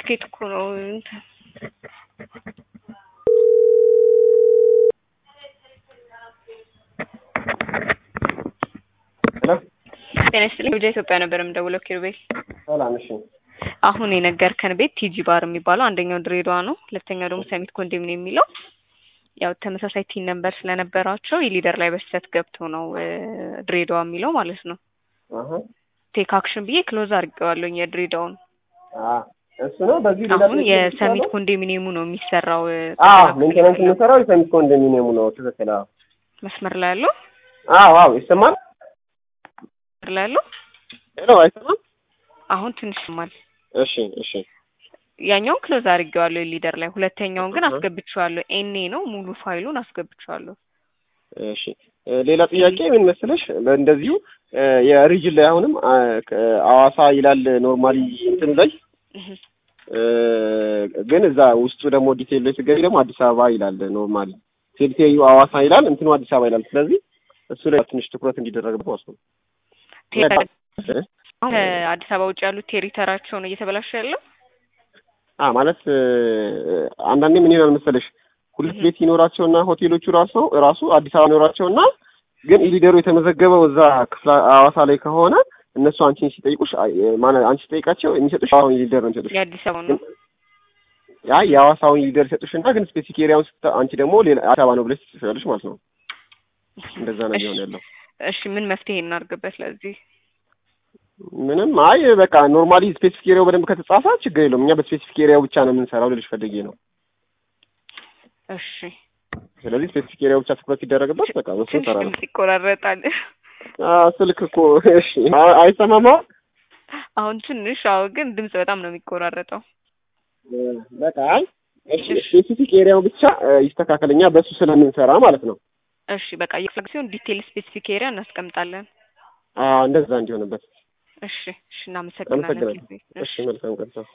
ትኬት እኮ ነው እንትን ሄሎ ጤና ይስጥልኝ ወደ ኢትዮጵያ ነበር የምደውለው ኪሩቤል ሰላም። እሺ አሁን የነገርከን ቤት ቲጂ ባር የሚባለው አንደኛው ድሬዳዋ ነው ሁለተኛው ደግሞ ሰሚት ኮንዶሚኒየም የሚለው ያው ተመሳሳይ ቲን ነበር ስለነበራቸው የሊደር ላይ በስህተት ገብቶ ነው እ ድሬዳዋ የሚለው ማለት ነው አሀ ቴክ አክሽን ብዬ ክሎዝ አድርጌዋለሁኝ የድሬዳውን አ እሱ ነው። በዚህ ሌላ አሁን ጥያቄ የሰሚት ይችላል? ኮንዶሚኒየሙ ነው የሚሰራው እ አዎ ተከላካይ ሜንቴናንስ ያለው የምንሰራው የሰሚት ኮንዶሚኒየሙ ነው። ትክክል። አዎ መስመር ላይ ያለው አዎ አዎ ይሰማል። መስመር ላይ ያለው ሄሎ አይሰማም? አሁን ትንሽ ይሰማል እሺ እሺ ያኛውን ክሎዝ አድርጌዋለሁ የሊደር ላይ ሁለተኛውን ግን አሀ። አስገብቼዋለሁ ኤኔ ነው ሙሉ ፋይሉን አስገብቼዋለሁ እሺ እ ሌላ ጥያቄ ምን መሰለሽ፣ እንደዚሁ እ የሪጅን ላይ አሁንም አ ከ- አዋሳ ይላል ኖርማሊ እንትኑ ላይ እህ እ ግን እዛ ውስጡ ደግሞ ዲቴል ላይ ስትገቢ ደግሞ አዲስ አበባ ይላል ኖርማሊ ቴልቴዩ አዋሳ ይላል እንትኑ አዲስ አበባ ይላል። ስለዚህ እሱ ላይ ትንሽ ትኩረት እንዲደረግበት ማለት ነው። ቴ- እ? አሁን ከአዲስ አበባ ውጭ ያሉት ቴሪተራቸው ነው እየተበላሸ ያለው አ ማለት እ አንዳንዴ ምን ይሆናል መሰለሽ ሁለት እህ ቤት ይኖራቸውና ሆቴሎቹ ራሱ ራሱ አዲስ አበባ ይኖራቸውና ግን ኢሊደሩ የተመዘገበው እዛ ክፍለ ሐዋሳ ላይ ከሆነ እነሱ አንቺን ሲጠይቁሽ አይ፣ ማለት አንቺ ሲጠይቃቸው የሚሰጡሽ አሁን ኢሊደር ነው የሚሰጡሽ። የአዲስ አበባ ነው ያ የሐዋሳውን ኢሊደር ይሰጡሽና ግን ስፔሲፊክ ኤሪያውን ስታ አንቺ ደግሞ ሌላ አዲስ አበባ ነው ብለሽ ትጽፊያለሽ ማለት ነው። እንደዛ ነው እሺ እየሆነ ያለው። እሺ ምን መፍትሄ እናድርግበት ለዚህ ምንም አይ በቃ ኖርማሊ ስፔሲፊክ ኤሪያው በደንብ ከተጻፈ ችግር የለውም። እኛ በስፔሲፊክ ኤሪያው ብቻ ነው የምንሰራው ልልሽ ፈልጌ ነው። እሺ ስለዚህ ስፔሲፊክ ኤሪያው ብቻ ትኩረት ሲደረግበት በቃ በሱ ትንሽ እንሰራለን። ድምጽ ይቆራረጣል አዎ ስልክ እኮ እሺ አ- አይሰማማ አሁን ትንሽ አዎ ግን ድምጽ በጣም ነው የሚቆራረጠው በቃ አይ እሺ ስፔሲፊክ ኤሪያው ብቻ እ ይስተካከል እኛ በሱ ስለምንሰራ ማለት ነው። እሺ በቃ የክፍለ ሲሆን ዲቴል ስፔሲፊክ ኤሪያ እናስቀምጣለን አዎ እንደዛ እንዲሆንበት እሺ እሺ እናመሰግናለን አመሰግናለሁ። ጊዜ እሺ መልካም ቀን።